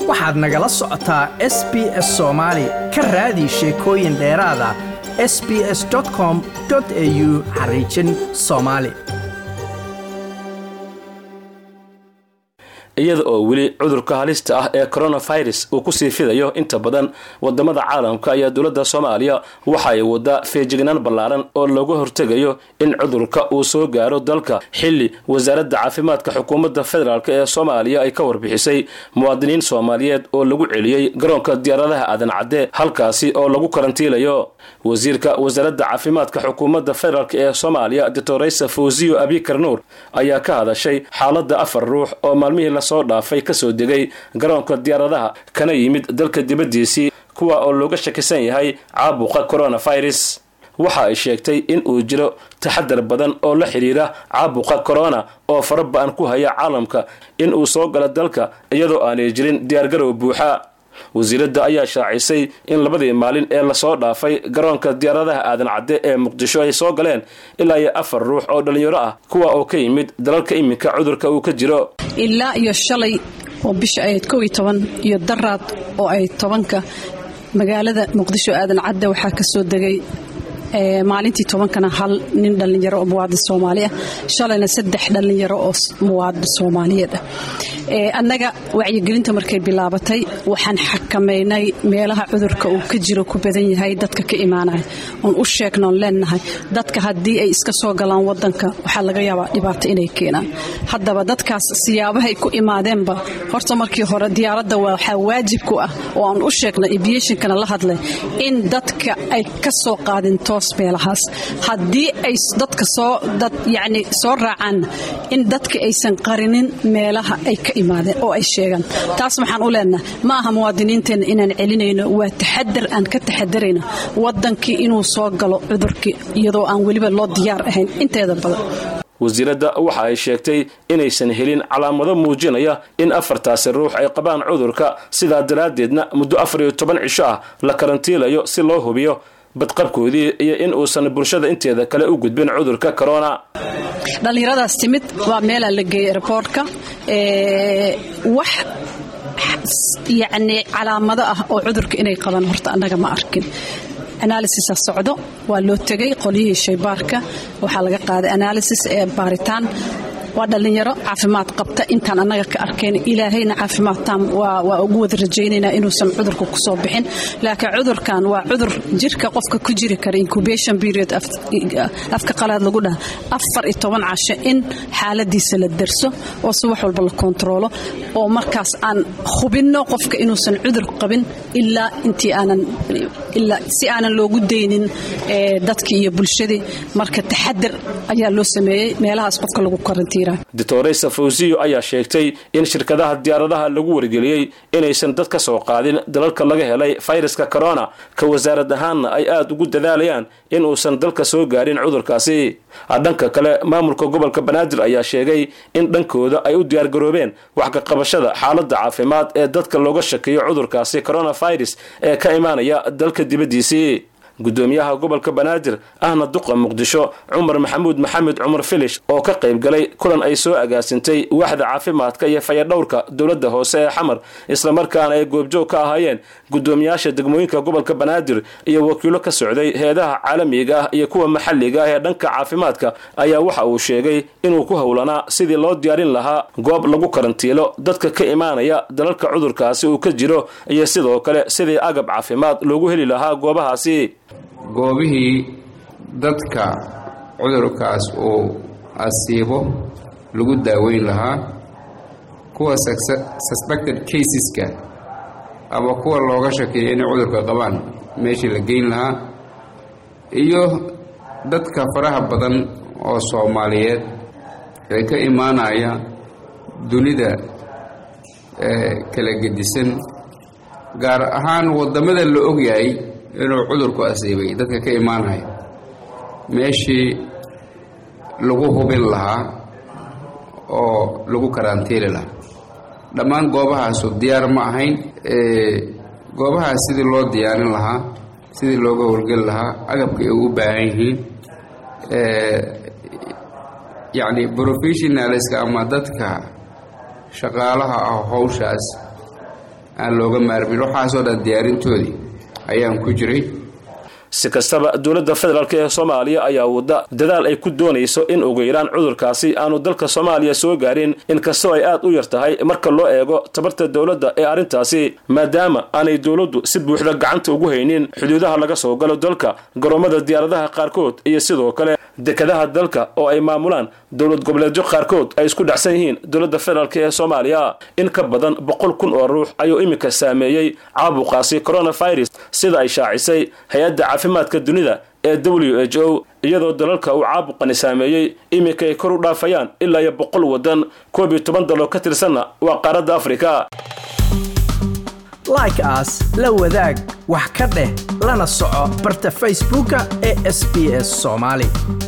waxaad nagala socotaa s b s soomaali ka raadi sheekooyin dheeraada s b s com au xariijin soomaali iyada oo weli cudurka halista ah ee coronavirus uu kusii fidayo inta badan wadamada caalamka ayaa dowladda soomaaliya waxa ay wadaa feejignaan ballaaran oo looga hortegayo in cudurka uu soo gaaro dalka xilli wasaaradda caafimaadka xukuumadda federaalk ee soomaaliya ay ka warbixisay muwaadiniin soomaaliyeed oo lagu celiyey garoonka diyaaradaha aadan cadde halkaasi oo lagu karantiilayo wasiirka wasaaradda caafimaadka xukuumadda federaalk ee soomaaliya doctoraysa fawziyo abikar nuur ayaa ka hadashay xaaladda afar ruux oo maalmihii lasoo dhaafay kasoo degay garoonka diyaaradaha kana yimid dalka dibaddiisii kuwa oo looga shakisan yahay caabuqa coronavirus waxa ay sheegtay in uu jiro taxadar badan oo la xidhiira caabuqa corona oo fara ba-an ku haya caalamka in uu soo galo dalka iyadoo aanay jirin diyaargarow buuxa wasiiradda ayaa shaacisay in labadii maalin ee lasoo dhaafay garoonka diyaaradaha aadan cadde ee muqdisho ay soo galeen ilaa iyo afar ruux oo dhallinyaro ah kuwa oo ka yimid dalalka iminka cudurka uu ka jiro ilaa iyo shalay oo bisha ahayd kow iyo toban iyo daraad oo ay tobanka magaalada muqdisho aadan cadde waxaa ka soo degay maalintii tobankana hal nin dhallinyaro oo muwaadin soomaali ah shalayna saddex dhallinyaro oo muwaadin soomaaliyeed ah annaga wacyigelinta markay bilaabatay waxaan xakamaynay meelaha cudurka uu ka jiro ku badan yahay dadka ka imaanaya oon u sheegnoon leenahay dadka haddii ay iska soo galaan wadanka waxaa laga yaabaa dhibaato inay keenaan haddaba dadkaas siyaabahay ku imaadeenba horta markii hore diyaaradda waxaa waajib ku ah oo aan u sheegnay abiationkana la hadlay in dadka ay ka soo qaadin toos meelahaas haddii ay dadka soo dad yacni soo raacaan in dadka aysan qarinin meelaha ay ka imaadeen oo ay sheegaan taas waxaan u leenahay ma aha muwaadiniinteenna inaan celinayno waa taxadar aan ka taxadarayno wadankii inuu soo galo cudurkii iyadoo aan weliba loo diyaar ahayn inteeda badan wasiiradda waxa ay sheegtay inaysan helin calaamado muujinaya in afartaasi ruux ay qabaan cudurka sidaa daraaddeedna muddo afar iyo toban cisho ah la karantiilayo si loo hubiyo badqabkoodii iyo in uusan bulshada inteeda kale u gudbin cudurka corona dhallinyaradaas timid waa meelaa la geeyey airboortka wax yacni calaamado ah oo cudurka inay qabaan horta annaga ma arkin analysisa socdo waa loo tegay qolyihii shaybaarka waxaa laga qaaday analysis ee baaritaan waa dhallinyaro caafimaad qabta intaan annaga ka arkayn ilaahayna caafimaad taam waa ugu wada rajaynaynaa inuusan cudurka kusoo bixin laakiin cudurkan waa cudur jirka qofka ku jiri kara incubation period afka qalaad lagu dhaha afar iyo toban casho in xaaladiisa la derso oo si wax walba la kontaroolo oo markaas aan hubinno qofka inuusan cudur qabin ilaa intii aanan si aanan loogu daynin dadkii iyo bulshadii marka taxadar ayaa loo sameeyey meelahaas qofka lagu karantiira doctoraysa fawsiyo ayaa sheegtay in shirkadaha diyaaradaha lagu wargeliyey inaysan dad ka soo qaadin dalalka laga helay fayraska corona ka wasaarad ahaanna ay aada ugu dadaalayaan in uusan dalka soo gaarin cudurkaasi dhanka kale maamulka gobolka banaadir ayaa sheegay in dhankooda ay u diyaargaroobeen wax ka qabashada xaaladda caafimaad ee dadka looga shakeeyo cudurkaasi coronavirus ee ka imaanaya dalka dibaddiisii gudoomiyaha gobolka banaadir ahna duqa muqdisho cumar maxamuud maxamed cumar filish oo ka qayb galay kulan ay soo agaasintay waaxda caafimaadka iyo fayadhowrka dowladda hoose ee xamar islamarkaana ay goobjoog ka ahaayeen gudoomiyaasha degmooyinka gobolka banaadir iyo wakiilo ka socday heedaha caalamiga ah iyo kuwa maxalliga ah ee dhanka caafimaadka ayaa waxa uu sheegay inuu ku howlanaa sidii loo diyaarin lahaa goob lagu karantiilo dadka ka imaanaya dalalka cudurkaasi uu ka jiro iyo sidoo kale sidii agab caafimaad loogu heli lahaa goobahaasi goobihii dadka cudurkaas uu asiibo lagu daaweyn lahaa kuwa suspected caseska ama kuwa looga shakeeya inay cudurka qabaan meeshii la geyn lahaa iyo dadka faraha badan oo soomaaliyeed ee ka imaanaya dunida kala gedisan gaar ahaan waddamada la ogyahay inuu cudurku asiibay dadka ka imaanaya meeshii lagu hubin lahaa oo lagu karantiili lahaa dhammaan goobahaasu diyaar ma ahayn goobahaas sidii loo diyaarin lahaa sidii looga howlgeli lahaa agabka ay u baahan yihiin yacni professionalska ama dadka shaqaalaha ah howshaas aan looga maarmin waxaasoo dhan diyaarintoodii ayaan ku jiray si kastaba dowladda federaalk ee soomaaliya ayaa wadda dadaal ay ku doonayso in ugu yaraan cudurkaasi aanu dalka soomaaliya soo gaarin inkastoo ay aad u yar tahay marka loo eego tabarta dowladda ee arrintaasi maadaama aanay dowladdu si buuxda gacanta ugu haynin xuduudaha laga soo galo dalka garoomada diyaaradaha qaarkood iyo sidoo kale dekadaha dalka oo ay maamulaan dowlad goboleedyo qaarkood ay isku dhacsan yihiin dowladda federaalk ee soomaaliya in ka badan boqol kun oo ruux ayuu iminka saameeyey caabuqaasi coronavirus sida ay shaacisay hay-adda caafimaadka dunida ee w h o iyadoo dalalka uu caabuqani saameeyey iminka ay kor u dhaafayaan ilaa iyo boqol waddan koob iyo toban daloo ka tirsanna waa qaaradda afrika like aas la wadaag wax ka dheh lana soco barta facebooka ee sb s soomaali